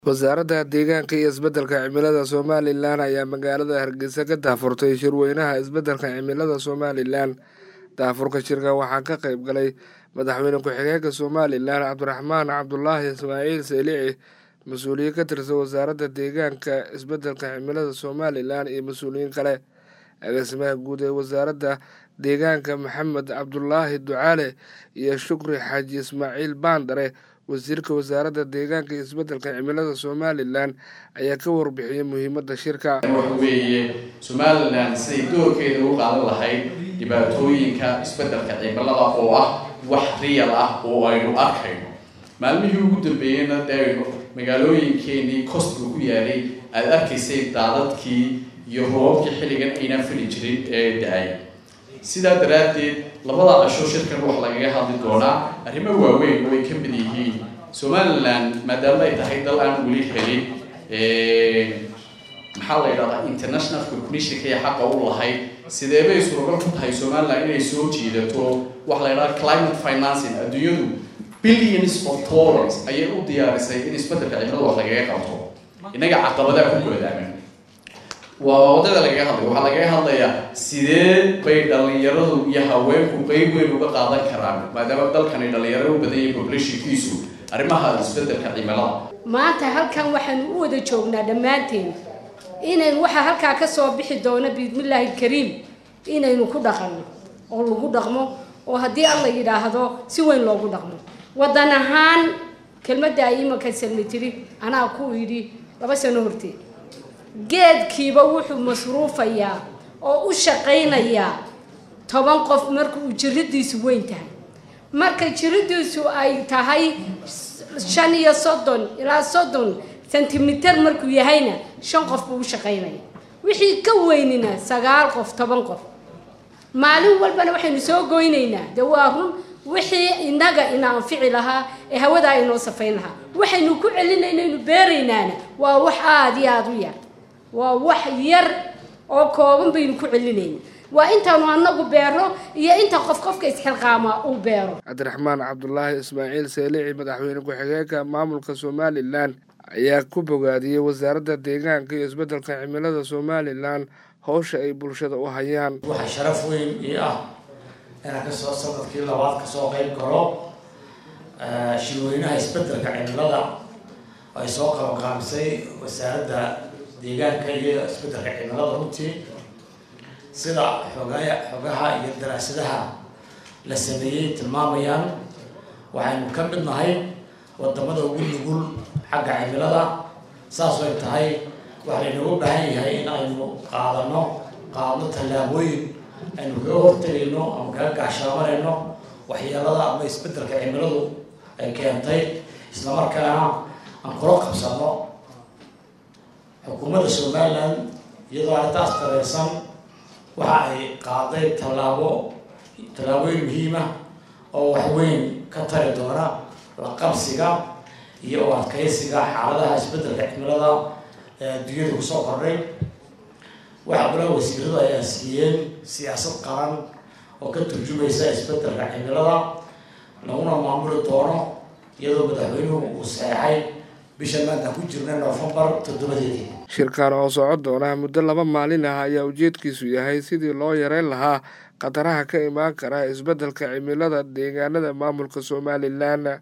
wasaaradda deegaanka iyo isbeddelka cimilada somalilan ayaa magaalada hargeysa ka daahfurtay shirweynaha isbeddelka cimilada somalilan daahfurka shirka waxaa ka qayb galay madaxweyne ku-xigeenka somalilan cabdiraxmaan cabdulaahi ismaaciil seylici mas-uuliyiin ka tirsan wasaaradda deegaanka isbeddelka cimilada somalilan iyo mas-uuliyiin kale agaasimaha guud ee wasaaradda deegaanka maxamed cabdulaahi ducaale iyo shukri xaaji ismaaciil baandare wasiirka wasaaradda deegaanka iyo isbeddelka cimilada somalilan ayaa ka warbixiyey muhiimadda shirka waxa weeye somalilan siday doorkeeda u qaadan lahayd dhibaatooyinka isbeddelka cimilada oo ah wax riyal ah oo aynu arkayno maalmihii ugu dambeeyeyna dee aynu magaalooyinkeenii costba ku yaalay aada arkaysay daadadkii iyo roobabkii xilligan aynaan fili jirin ee da-ay sidaa daraaddeed labada casho shirkan wax lagaga hadli doonaa arrimo waaweyn oo ay ka mid yihiin somalilan maadaama ay tahay dal aan weli helin maxaa la yidhahdaa international recognitionka ee xaqa u lahayd sideebay suuragal ku tahay somalilan inay soo jiidato waxa la yidhahda climate financing adduunyadu billions of dollars ayay u diyaarisay in isbeddelka cimilada wax lagaga qabto innaga caqabadaha ku goodaaman waa wadada lagaga hadlaya waxaa lagaga hadlayaa sidee bay dhalinyaradu iyo haweenku qeyb weyn uga qaadan karaan maadaama dalkani dhalinyaro u badan yahay populationkiisu arrimaha isbeddelka cimilada maanta halkan waxaanu u wada joognaa dhammaanteen inaynu waxaa halkaa ka soo bixi doono biidmillaahi alkariim inaynu ku dhaqanno oo lagu dhaqmo oo haddii alla yidhaahdo si weyn loogu dhaqmo waddan ahaan kelmadda ay imanka salmi tiri anaa ku yidhi laba sano horteed geedkiiba wuxuu masruufayaa oo u shaqaynayaa toban qof marka uu jiridiisu weyn tahay marka jiridiisu ay tahay shan iyo soddon ilaa soddon sentimitir markuu yahayna shan qof buu u shaqaynaya wixii ka weynina sagaal qof toban qof maalin walbana waxaynu soo goynaynaa dee waa run wixii innaga ina anfici lahaa ee hawadaa inoo safayn lahaa waxaynu ku celinaynaynu beeraynaana waa wax aada iyo aada u yar waa wax yar oo kooban baynu ku celinayna waa intaanu anagu beero iyo inta qof qofka isxilqaama uu beero cabdiraxmaan cabdulaahi ismaaciil seylici madaxweyne ku-xigeenka maamulka somalilan ayaa ku bogaadiyey wasaaradda deegaanka iyo isbeddelka cimilada somalilan howsha ay bulshada u hayaan waxaa sharaf weyn ii ah inaan kasoo sanadkii labaad kasoo qeyb galo shirweynaha isbeddelka cimilada ay soo qabanqaamisay wasaaradda deegaanka iyo isbeddelka cimilada runtii sida xogaya xogaha iyo daraasadaha la sameeyey tilmaamayaan waxaynu ka mid nahay wadamada ugu nugul xagga cimilada saas ay tahay waxaa laynagu baahan yahay in aynu qaadano qaadno tallaabooyin aynu kaga hortegayno ama kaga gaashaamanayno waxyeelada ama isbeddelka cimiladu ay keentay islamarkaana aan kula qabsano xukuumadda somalilan iyadoo arrintaas tareysan waxa ay qaaday tallaabo tallaabooyin muhiima oo waxweyn ka tari doona la qabsiga iyo u adkeysiga xaaladaha isbeddelka cimilada ee adduunyada kusoo kordhay waxaa kula wasiiradu ay aansiiyeen siyaasad qaran oo ka turjumaysa isbeddelka cimilada laguna maamuli doono iyadoo madaxweynuhu uu saxeexay bisha maanta ku jirna noofembar toddobadeedii shirkan oo socon doona muddo laba maalin ah ayaa ujeedkiisu yahay sidii loo yareyn lahaa khataraha ka imaan kara isbeddelka cimilada deegaanada maamulka somalilan